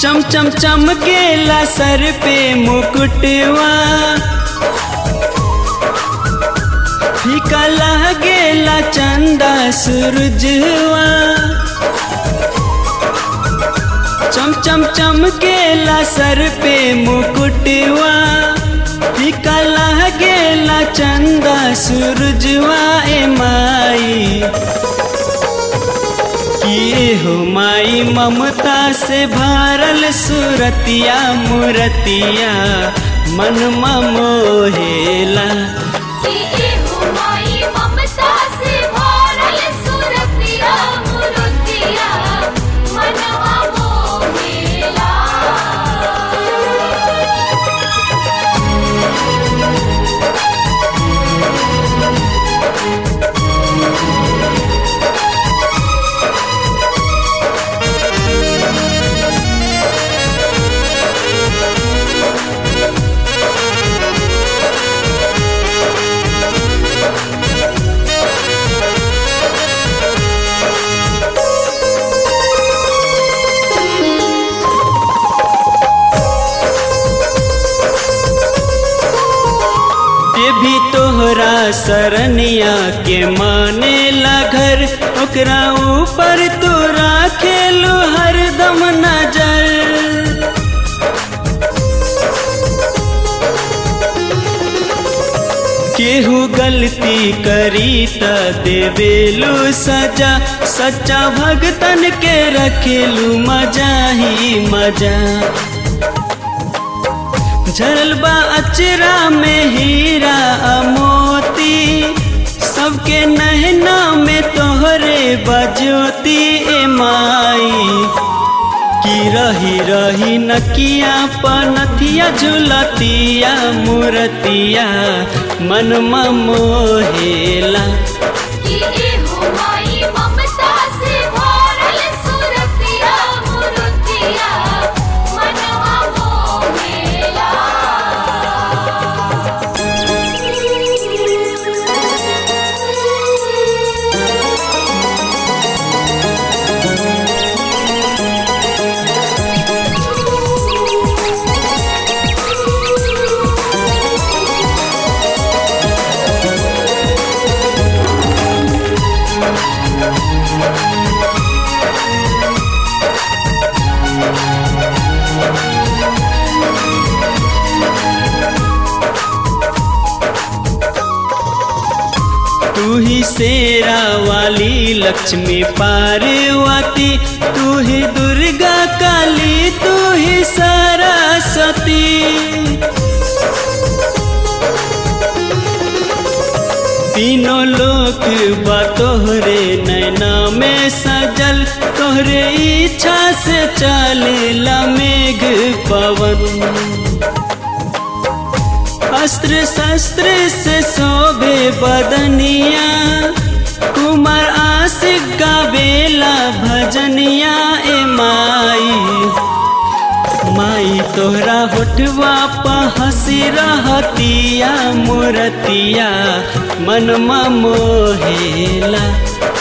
चम चम चमकेला सर पे मुकुटवा फीका लागेला चंदा सूरजवा चम चम चमकेला सर पे मुकुटवा फीका लागेला चंदा सूरजवा ए माई किए हो माई ममता से भरल सुरतिया मुरतिया मन मोहेला कि एहो माई ममता से भरल सुरतिया मुरतिया मनवा मोहेला ये भी तोहरा सरनिया के माने ला घर ओकरा ऊपर तू राखेलू हरदम नजर केहू गलती करी त देवेलू सजा सच्चा भगतन के रखेलू मजा ही मजा झरल बा अचरा में हीरा मोती सबके नहना में तोहरे बजोती ए माई की रही रही नकिया पनथिया झुलतिया मूर्तिया मन मोहेला कि एहो माई ममता से भरल सुरतिया मुरतिया मनवा मोहेला तू ही शेरा वाली लक्ष्मी पार्वती तू ही दुर्गा काली तू ही सरस्वती तीनों लोक बा तोहरे नैना में सजल तोहरे इच्छा से चलेला मेघ पवन अस्त्र शस्त्र से शोभे बदनिया कुमार आशिक गावेला भजनिया ए माई माई तोहरा होठवा प हंसी रहतिया मूर्तिया मन मोहेला